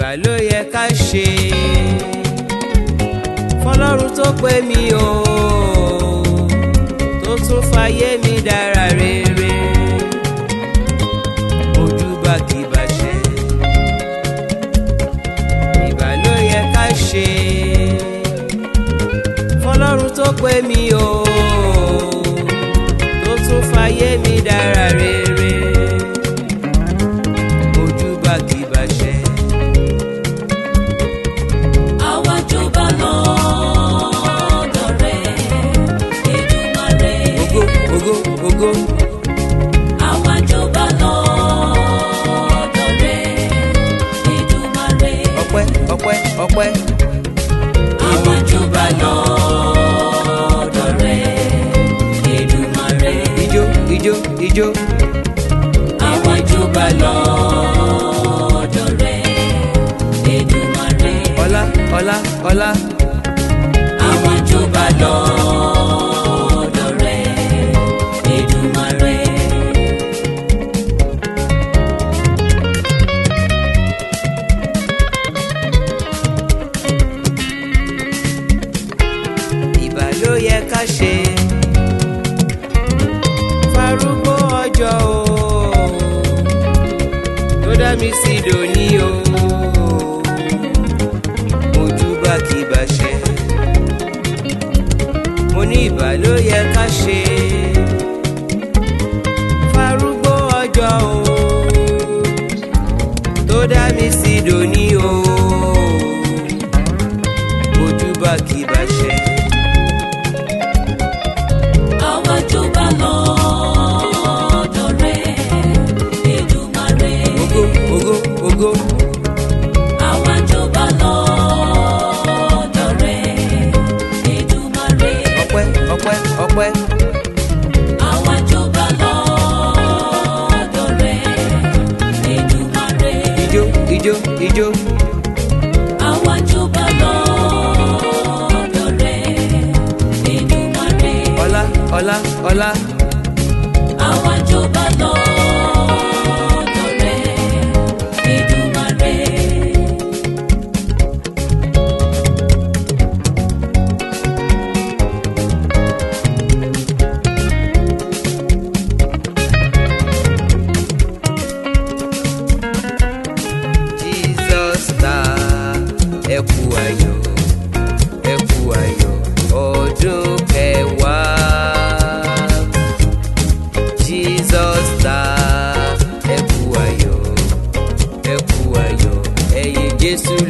ló yẹ ká ṣe fọlọ́run tó pè mí o tó tún fayé mi dára rere ojúbà kì í bàṣẹ ìbà ló yẹ ká ṣe fọlọ́run tó pè mí o tó tún fayé mi dára rere ojúbà kì í bàṣẹ. Àwa jọba lọ́dọ̀ rẹ̀, Èdùmàrè. ògo ògo ògo Àwa jọba lọ́dọ̀ rẹ̀, Èdùmàrè. ọpẹ́ ọpẹ́ ọpẹ́ Àwa jọba lọ́dọ̀ rẹ̀, Èdùmàrè. ijó ijó ijó Àwa jọba lọ́dọ̀ rẹ̀, Èdùmàrè. ọlá ọlá ọlá Àwa jọba lọ́dọ̀ rẹ̀, Èdùmàrè. ìbà ló yẹ ká ṣe farúgbó ọjọ́ o tó dá mi sí dòní o ojúbà kì í bàṣẹ mo ní ìbà ló yẹ ká ṣe farúgbó ọjọ́ o tó dá mi sí dòní o ojúbà kì í bàṣẹ. Àwa jọba lọ́dọ̀ rẹ̀, Èdùmàrè. Ògo ògo ògo Àwa jọba lọ́dọ̀ rẹ̀, Èdùmàrè. ọpẹ́ ọpẹ́ ọpẹ́ Àwa jọba lọ́dọ̀ rẹ̀, Èdùmàrè. ijó ijó ijó Àwa jọba lọ́dọ̀ rẹ̀, Èdùmàrè. ọlá ọlá ọlá Àwa jọba lọ́dọ̀ rẹ̀, Èdùmàrè. Jesus star ẹ kú ayọ̀ ẹ kú ayọ̀ ọdún kẹwàá Jesus star ẹ kú ayọ̀ ẹ kú ayọ̀ ẹ̀yin Jésù